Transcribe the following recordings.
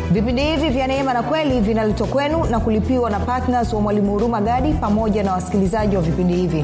vipindi hivi vya neema na kweli vinaletwa kwenu na kulipiwa na ptns wa mwalimu huruma gadi pamoja na wasikilizaji wa vipindi hivi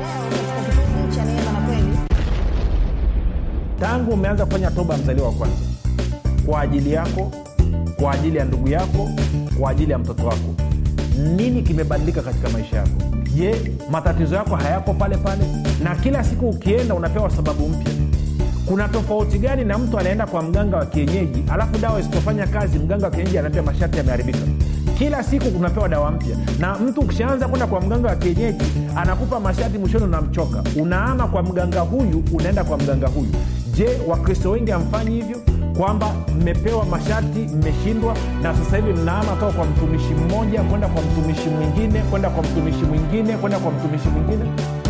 tangu umeanza kufanya toba mzaliwa wa kwanza kwa ajili yako kwa ajili ya ndugu yako kwa ajili ya mtoto wako nini kimebadilika katika maisha yako je matatizo yako hayako pale pale na kila siku ukienda unapewa sababu mpya kuna tofauti gani na mtu anaenda kwa mganga wa kienyeji alafu dawa isipofanya kazi mganga wa kienyeji anaambia masharti yameharibika kila siku kunapewa dawa mpya na mtu ukishaanza kwenda kwa mganga wa kienyeji anakupa masharti mwishoni unamchoka unaama kwa mganga huyu unaenda kwa mganga huyu je wakristo wengi hamfanyi hivyo kwamba mmepewa masharti mmeshindwa na sasa hivi mnaama toka kwa mtumishi mmoja kwenda kwa mtumishi mwingine kwenda kwa mtumishi mwingine kwenda kwa mtumishi mwingine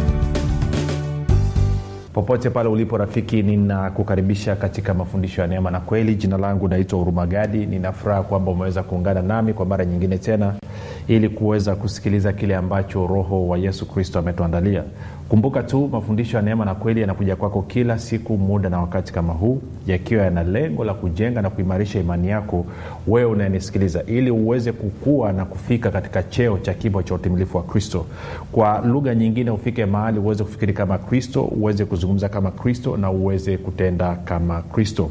popote pale ulipo rafiki ninakukaribisha katika mafundisho ya neema na kweli jina langu naitwa hurumagadi ninafuraha kwamba umeweza kuungana nami kwa mara nyingine tena ili kuweza kusikiliza kile ambacho roho wa yesu kristo ametuandalia kumbuka tu mafundisho ya neema na kweli yanakuja kwako kila siku muda na wakati kama huu yakiwa yana lengo la kujenga na kuimarisha imani yako wewe unayenisikiliza ili uweze kukua na kufika katika cheo cha kimo cha utimilifu wa kristo kwa lugha nyingine ufike mahali uweze kufikiri kama kristo uweze kuzungumza kama kristo na uweze kutenda kama kristo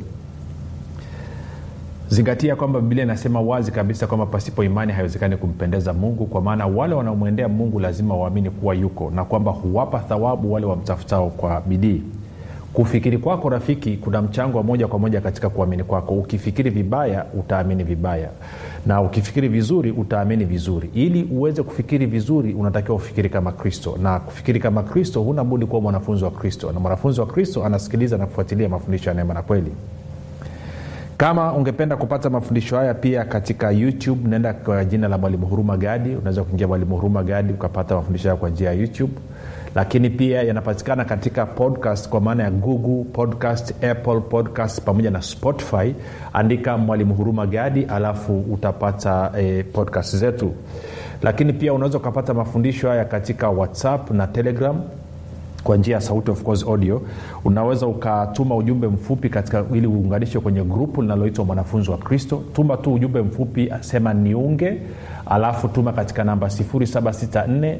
zingatia kwamba biblia inasema wazi kabisa kwamba pasipo imani haiwezekani kumpendeza mungu kwa maana wale wanaomwendea mungu lazima waamini kuwa yuko na kwamba huwapa thawabu wale wamtafutao kwa bidii kufikiri kwako rafiki kuna mchango wa moja kwa moja katika kuamini kwako ukifikiri vibaya utaamini vibaya na ukifikiri vizuri utaamini vizuri ili uweze kufikiri vizuri unatakiwa ufikiri kama kristo na kufikiri kama kristo huna budi kuwa mwanafunzi wa kristo na mwanafunzi wa kristo anasikiliza na kufuatilia mafundisho ya neema na kweli kama ungependa kupata mafundisho haya pia katika youtube naenda kwa jina la mwalimu huruma gadi unaweza kuingia mwalimu huruma gadi ukapata mafundisho haya kwa njia ya youtube lakini pia yanapatikana katika podcast kwa maana ya google podcast apple podcast pamoja na spotify andika mwalimu huruma gadi alafu utapata eh, podcast zetu lakini pia unaweza ukapata mafundisho haya katika whatsapp na telegram kwa njia ya sauti of course audio unaweza ukatuma ujumbe mfupi katika ili uunganishwe kwenye grupu linaloitwa mwanafunzi wa kristo tuma tu ujumbe mfupi sema niunge alafu tuma katika namba 764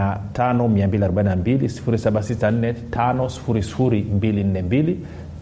5242 764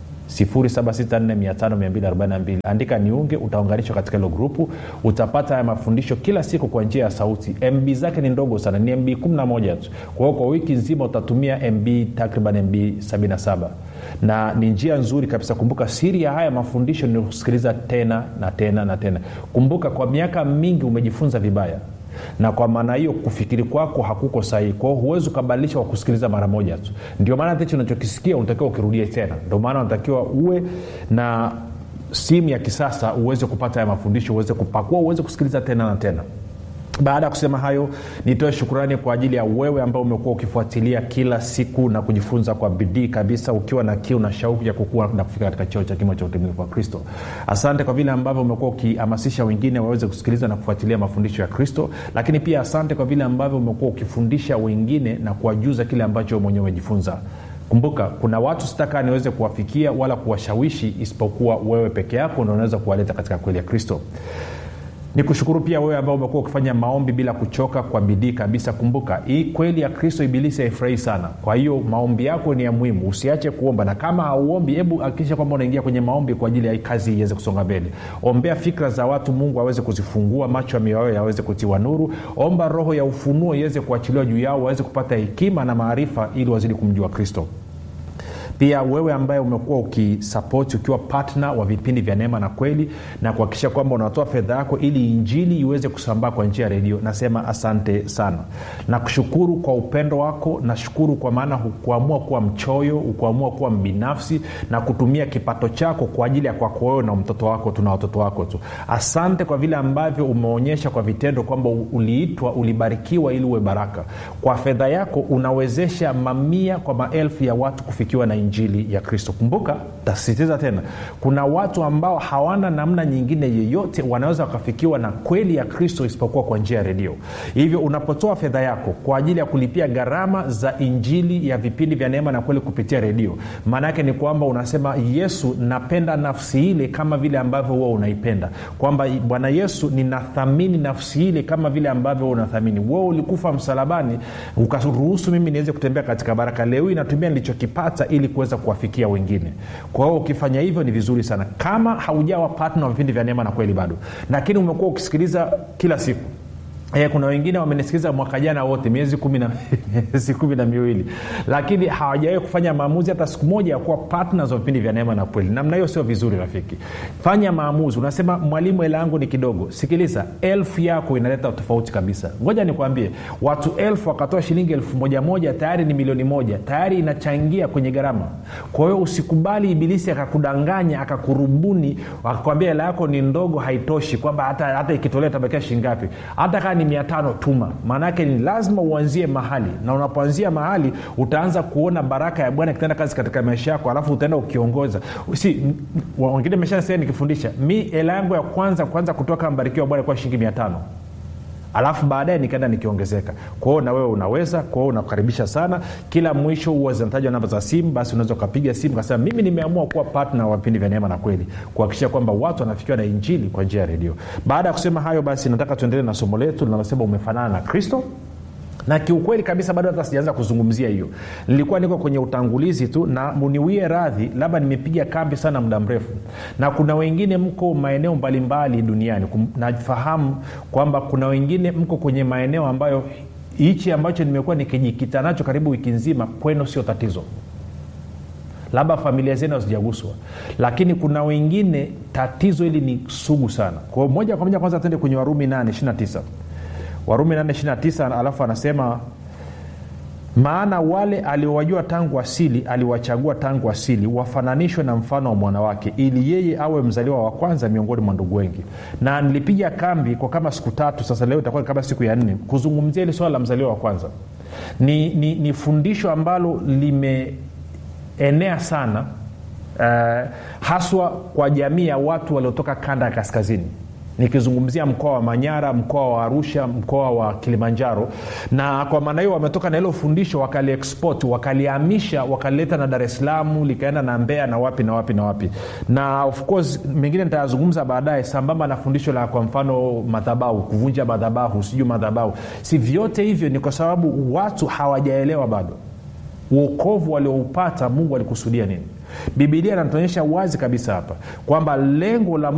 5242 andika niunge utaunganishwa katika hilo grupu utapata haya mafundisho kila siku kwa njia ya sauti mb zake ni ndogo sana ni mb 11 tu kwa hiyo kwa wiki nzima utatumia mb takriban mb 77 na ni njia nzuri kabisa kumbuka siri ya haya mafundisho ni kusikiliza tena na tena na tena kumbuka kwa miaka mingi umejifunza vibaya na kwa maana hiyo kufikiri kwako hakuko sahihi kwao huwezi ukabadilisha kwa kusikiliza mara moja tu ndio maana hicho unachokisikia unatakiwa ukirudie tena ndio maana unatakiwa uwe na simu ya kisasa uweze kupata haya mafundisho uweze kupakua uweze kusikiliza tena na tena baada ya kusema hayo nitoe shukurani kwa ajili ya wewe ambao umekuwa ukifuatilia kila siku na kujifunza kwa bidii kabisa ukiwa na kiu na shauku ya kukua na kufika katika cheo cha kimo cha utimilifu wa kristo asante kwa vile ambavyo umekuwa ukihamasisha wengine waweze kusikiliza na kufuatilia mafundisho ya kristo lakini pia asante kwa vile ambavyo umekuwa ukifundisha wengine na kuwajuza kile ambacho mwenyewe umejifunza kumbuka kuna watu sitakaa niweze kuwafikia wala kuwashawishi isipokuwa wewe peke yako ndo unaweza kuwaleta katika kweli ya kristo ni kushukuru pia wewe ambao umekuwa ukifanya maombi bila kuchoka kwa bidii kabisa kumbuka hii kweli ya kristo ibilisi haifurahi sana kwa hiyo maombi yako ni ya muhimu usiache kuomba na kama hauombi hebu hakikisha kwamba unaingia kwenye maombi kwa ajili ya kazi iweze kusonga mbele ombea fikra za watu mungu aweze kuzifungua macho ya mioyo yaweze kutiwa nuru omba roho ya ufunuo iweze kuachiliwa juu yao waweze kupata hekima na maarifa ili wazidi kumjua kristo pia wewe ambaye umekuwa ukisapoti ukiwa patna wa vipindi vya neema na kweli na kuhakikisha kwamba unatoa fedha yako ili injili iweze kusambaa kwa njia ya redio nasema asante sana nakushukuru kwa upendo wako nashukuru kwa maana hukuamua kuwa mchoyo hukuamua kuwa mbinafsi na kutumia kipato chako kwa ajili ya kwako wewe na mtoto wako tuna watoto wako tu asante kwa vile ambavyo umeonyesha kwa vitendo kwamba uliitwa ulibarikiwa ili uwe baraka kwa fedha yako unawezesha mamia kwa maelfu ya watu kufikiwa na injili injili ya kristo kumbuka tasisitiza tena kuna watu ambao hawana namna nyingine yeyote wanaweza wakafikiwa na kweli ya kristo isipokuwa kwa njia ya redio hivyo unapotoa fedha yako kwa ajili ya kulipia gharama za injili ya vipindi vya neema na kweli kupitia redio maana yake ni kwamba unasema yesu napenda nafsi ile kama vile ambavyo huwa unaipenda kwamba bwana yesu ninathamini nafsi ile kama vile ambavyo huwa unathamini wewe ulikufa msalabani ukaruhusu mimi niweze kutembea katika baraka leo hii natumia nilichokipata ili kuweza kuwafikia wengine kwa hiyo ukifanya hivyo ni vizuri sana kama haujawa patna wa vipindi vya neema na kweli bado lakini umekuwa ukisikiliza kila siku E, kuna wengine wamenisikiliza mwaka jana wote miezi kumi na miezi kumi na miwili lakini hawajawahi kufanya maamuzi hata siku moja ya kuwa partners wa vipindi vya neema na kweli namna hiyo sio vizuri rafiki fanya maamuzi unasema mwalimu hela yangu ni kidogo sikiliza elfu yako inaleta tofauti kabisa ngoja nikwambie watu elfu wakatoa shilingi elfu moja moja tayari ni milioni moja tayari inachangia kwenye gharama kwa hiyo usikubali ibilisi akakudanganya akakurubuni akakwambia hela yako ni ndogo haitoshi kwamba hata, hata ikitolea tabakia shingapi hata kaa ni mia tano tuma maanaake ni lazima uanzie mahali na unapoanzia mahali utaanza kuona baraka ya bwana ikitenda kazi katika maisha yako alafu utaenda ukiongoza si wengine meshasia nikifundisha mi hela yangu ya kwanza kwanza kutoka mbarikiwa bwana kuwa shilingi mia tano alafu baadaye nikaenda nikiongezeka kwao na wewe unaweza kwao unakukaribisha sana kila mwisho huwa zinatajwa namba za simu basi unaweza ukapiga simu kasema mimi nimeamua kuwa patna wa vipindi vya neema na kweli kuhakikisha kwamba watu wanafikiwa na injili kwa njia ya redio baada ya kusema hayo basi nataka tuendelee na somo letu linalosema umefanana na kristo na kiukweli kabisa bado hata sijaanza kuzungumzia hiyo nilikuwa niko kwenye utangulizi tu na muniwie radhi labda nimepiga kambi sana muda mrefu na kuna wengine mko maeneo mbalimbali duniani nafahamu kwamba kuna wengine mko kwenye maeneo ambayo hichi ambacho nimekuwa nikijikita nacho karibu wiki nzima kwenu sio tatizo labda familia zenu hazijaguswa lakini kuna wengine tatizo hili ni sugu sana kwao moja kwa moja kwanza tende kwenye warumi 8 29 warumi 829 alafu anasema maana wale aliowajua tangu asili aliwachagua tangu asili wafananishwe na mfano wa mwanawake ili yeye awe mzaliwa wa kwanza miongoni mwa ndugu wengi na nilipiga kambi kwa kama siku tatu sasa leo itakuwa kama siku ya nne kuzungumzia hili swala la mzaliwa wa kwanza ni, ni, ni fundisho ambalo limeenea sana uh, haswa kwa jamii ya watu waliotoka kanda ya kaskazini nikizungumzia mkoa wa manyara mkoa wa arusha mkoa wa kilimanjaro na kwa maana hiyo wametoka na hilo fundisho wakaliexport wakalihamisha wakalileta na dar es salaam likaenda na mbea na wapi na wapi na wapi na of course mengine nitayazungumza baadaye sambamba na fundisho la kwa mfano madhabahu kuvunja madhabahu sijui madhabahu si vyote hivyo ni kwa sababu watu hawajaelewa bado uokovu walioupata mungu alikusudia nini bibilia inatuonyesha wazi kabisa hapa kwamba lengo la